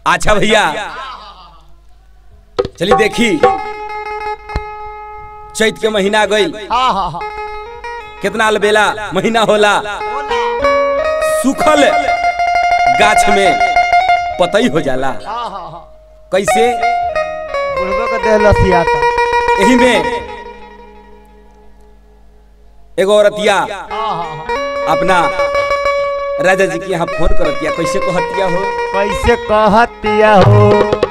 अच्छा भैया चलिए देखी चैत के महीना गई हाँ हाँ हाँ कितना अलबेला महीना होला सूखल गाछ में पतई हो जाला हाँ हाँ हाँ कैसे बुढ़बो के देह लसियाता यही में एगो औरतिया हाँ हाँ हाँ अपना राजा जी के यहाँ फोन करतिया कैसे कहतिया हो कैसे कहतिया हो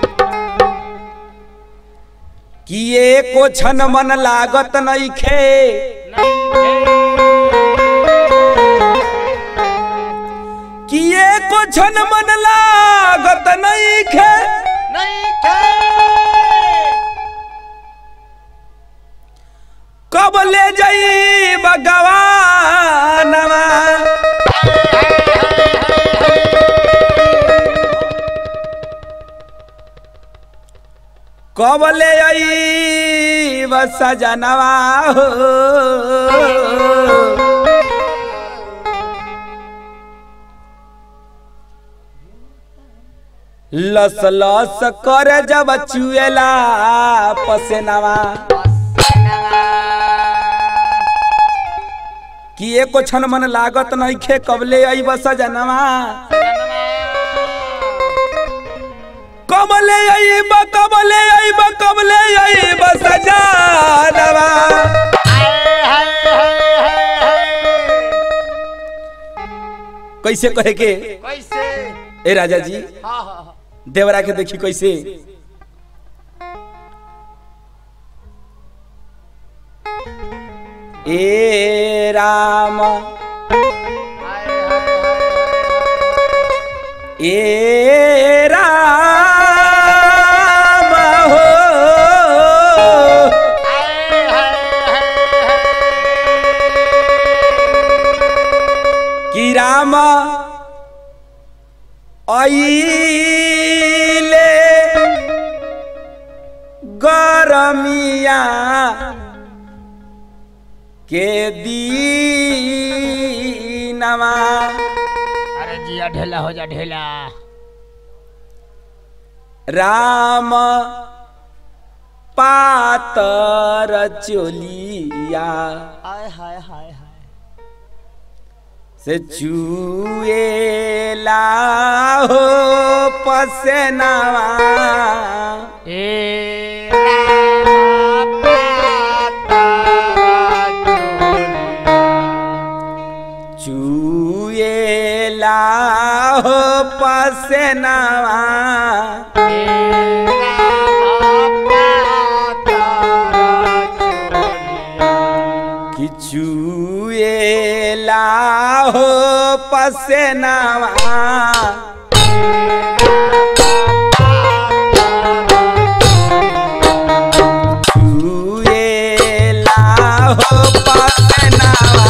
कि एको छन मन लागत नइखे कि एको छन मन लागत नइखे कब ले जाई भगवानवा कब ले आई बस सजनवा हो लस लस कर जब चुएला पसेनवा कि एको क्षण मन लागत नइखे कबले आई बस सजनवा कबले आईब कबले आईब कबले आईब सजनवा कैसे कहे के कैसे ए राजा जी हाँ हाँ हाँ देवरा के देखी कैसे ए राम हाय, हाय, हाय, ए राम हो हाय, हाय, हाय। कि राम आइले गरमिया के दीनवा अरे जिया ढेला हो जा ढेला राम पातर चोलिया हाय हाय हाय हाय से चुएला हो पसेनावा ए राम चुएला हो पसेनावा कि चुएला हो पसेनावा चुएला हो पसेनावा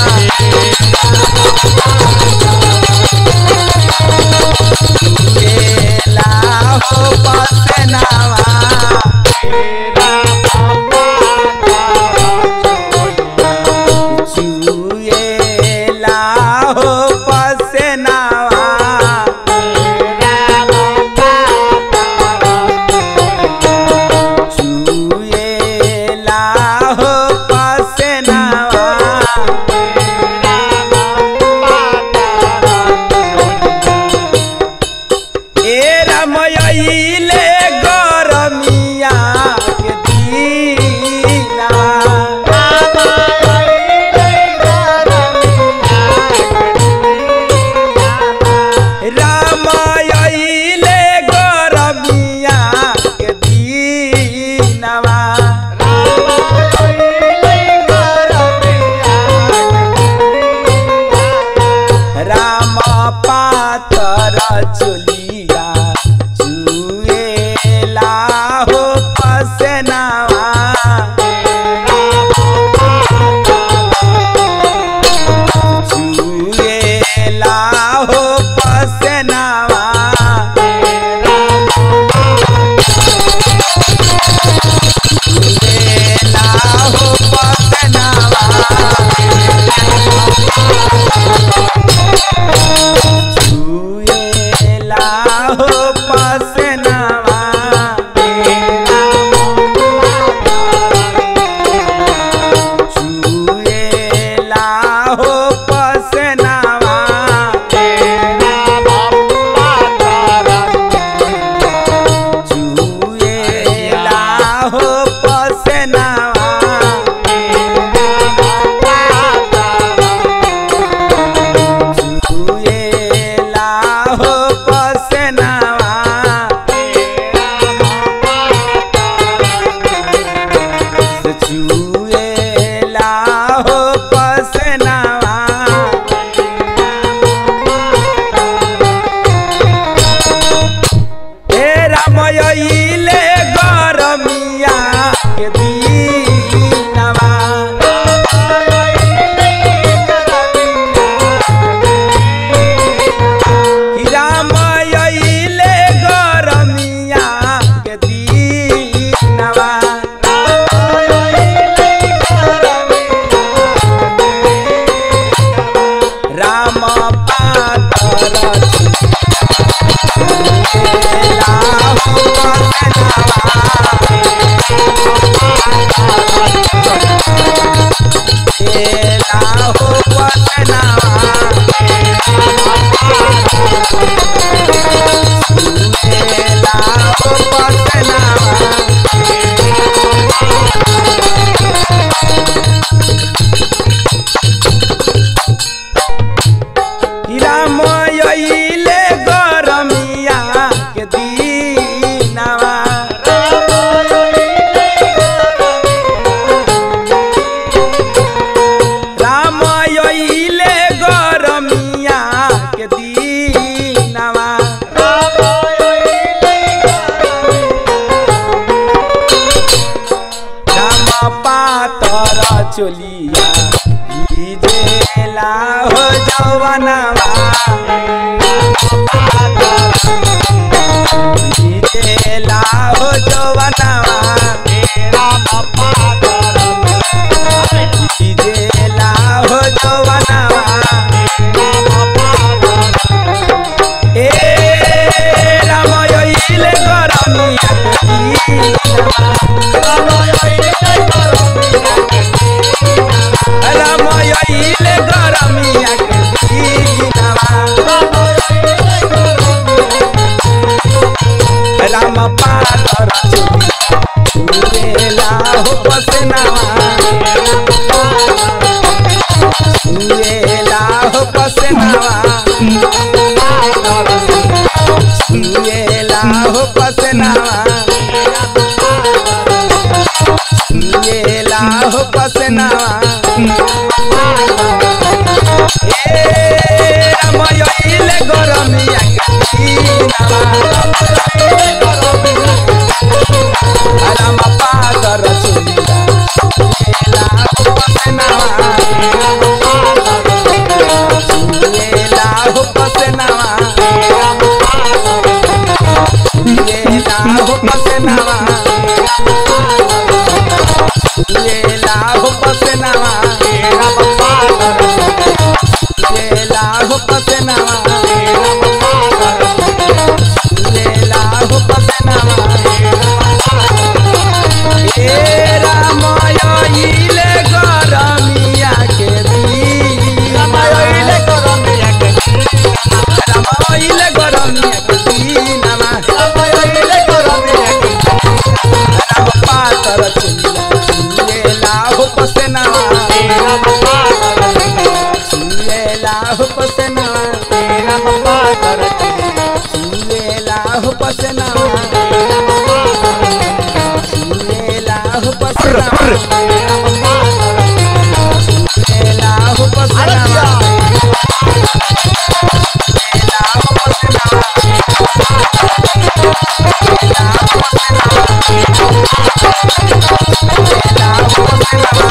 चुएला हो पसेनावा चुएला हो पसेनावा चुएला हो पसेनावा ए रमयले गरमिया के दीना रामयले गरमिया के दीनवा राम पातर चुलिया चुए छुएला हो पसनावा छुएला हो पसनावा छुएला हो पसनावा रामयले गरमिया के दीनवा रामयले गरमिया के दीनवा राम पातर चोलिया भिजेला हो जवनवा भिजेला हो जवनवा भिजेला हो जवनवा ए रामयले गरमिया के दीनवा रामयले गरमिया के दीनवा राम पातर छुएला हो पसनावा छुएला हो पसनावा छुएला हो पसनावा छुएला हो पसनावा ए रामयले गरमिया के दीनवा राम पादर चुलिया छुएला हो पसनावा छुएला हो पसनावा छुएला हो पसनावा छुएला हो पसनावा छुएला हो पसनावा छुएला हो पसनावा ए रामयले गरमिया के दीनवा रामयले गरमिया के दीनवा राम पातर चुलिया छुएला हो पसनावा छुएला हो पसनावा छुएला हो पसनावा छुएला हो पसनावा छुएला हो पसनावा छुएला हो पसनावा छुएला हो पसनावा छुएला हो पसनावा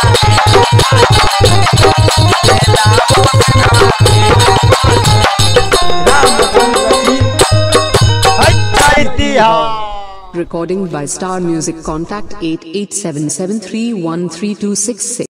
छुएला हो पसनावा रामचंद्र जी Recording by Star Music. Contact 8877313266.